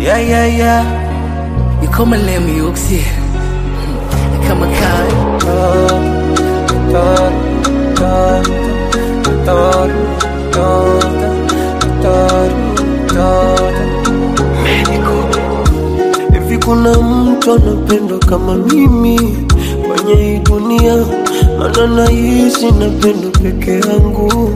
Yeah, yeah, yeah. You come and let me oxy. Kama kai. Hivi kuna mtu anapendwa kama mimi kwenye hii dunia? Maana nahisi napendwa peke yangu.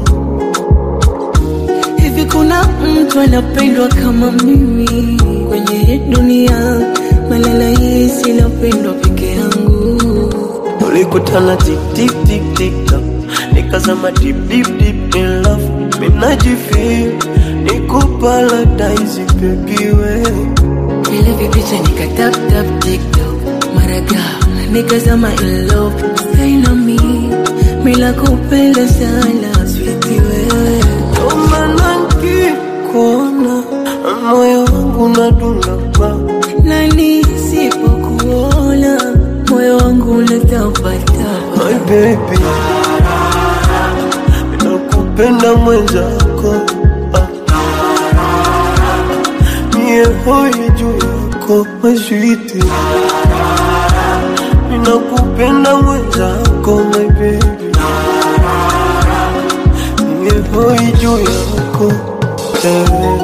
Hivi kuna mtu anapendwa kama mimi kwenye hii dunia? Malala hisi napendwa peke yangu. Tulikutana tik tik tik tik tak, nikazama deep deep deep in love. Mimi najifeel niko paradise baby wewe Vile vipicha nika tap tap tiktok mara ghafla nikazama in love stay na me mila kupenda sana switi wewe Ndo maana nikikuona moyo wangu unadunda pa nani sipokuona moyo wangu unatapatapa my baby, nakupenda mwenzako ah. Mie hoi juu yako maswiti, ninakupenda mwenzako my baby, mie hoi juu yako eh.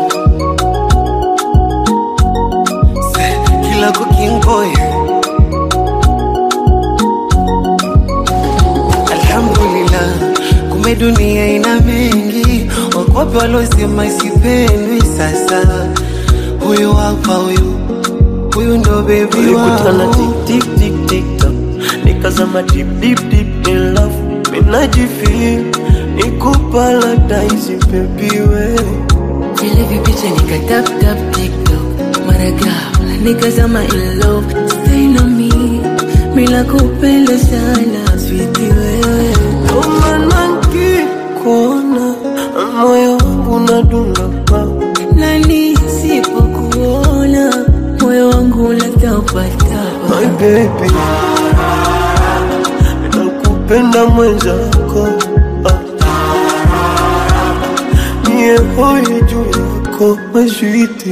kila kukingoy alhamdulillah kumbe dunia ina mengi wakwape walosema isipendwi sasa huyu hapa huyu huyu ndo bebi Tulikutana wangu tik tik tik tik tak, nikazama deep deep deep in love. Mimi najifeel niko paradise baby wewe vile vipicha nika tap tap tiktok mara ghafla nikazama in love stay na me mila kupenda sana switi wewe Ndo maana nikikuona moyo wangu unadunda pa nani sipokuona moyo wangu unatapatapa my baby, nakupenda mwenzako ah. Mie hoi juu yako maswiti,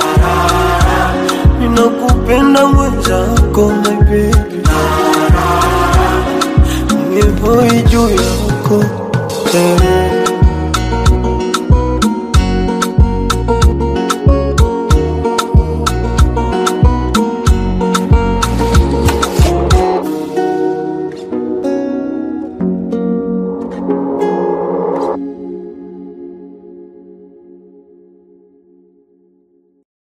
ninakupenda mwenzako my baby, mie hoi juu yako eh.